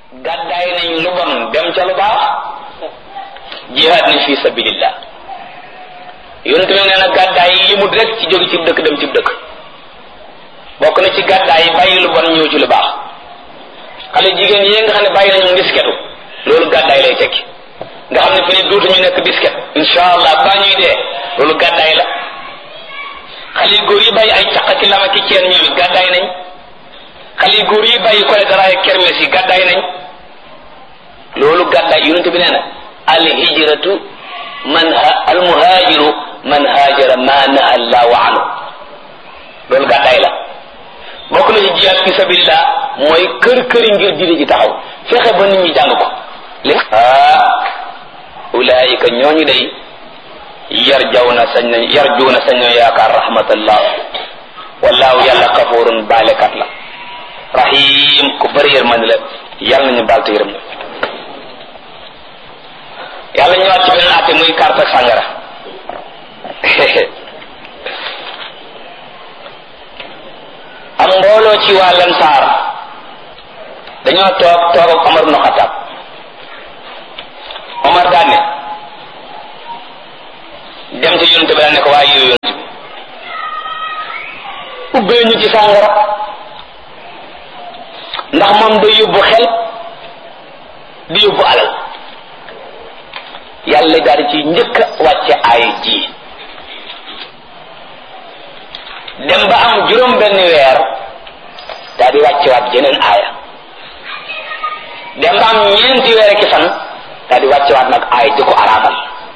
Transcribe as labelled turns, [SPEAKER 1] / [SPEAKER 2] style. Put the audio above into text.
[SPEAKER 1] gàddaay nañ lu bon dem ca lu baax jihaad nañ fi sabilillah yonente bi nee na gàddaay yi limut rek ci jóge ci dëkk dem ci dëkk bokk na ci gàddaay yi bàyyi lu bon ñëw ci lu baax xale jigéen yi nga xam ne bàyyi nañu disketu loolu gàddaay lay tekki nga xam ne fi ne dootuñu nekk disket insha allah ba ñuy dee loolu gàddaay la xale yu góor yi bàyyi ay caq ki lama ki ceen ñoom it gàddaay nañ xale yu góor yi bàyyi kole daraay kermes yi gàddaay nañ loolu gàddaay yonente bi nee na al hijratu man al muhajiru man hajara ma naha allahu anhu loolu gàddaay la bokk na ci jihaad fi sabilillah mooy kër këri ngir diine ji taxaw fexe ba nit ñi jàng ko li ah ulaayika ñooñu day yar jaw na sañ nañ yar juu na sañ nañ yaakaar rahmatallah wallaahu yàlla kafurun baalekat la rahim ku bëri yërmande la yàlla nañu baal te yërëm na yàlla ñëwaat ci beneen àtte muy carte ak sàngara am mbooloo ci waa Lansaar dañoo toog toog ak Omar ibn Xattaab Omar daan ne dem ci yonente bi daan ne ko waaye yow yonente bi ubbee ñu ci sàngara ndax moom day yóbbu xel di yóbbu alal yàlla daal di ci njëkk a wàcce aaya ji dem ba am juróom benn weer daal di wàccewaat jeneen aaya dem ba am ñeenti weer ki fan daal di wàccewaat nag aaya di ko araamal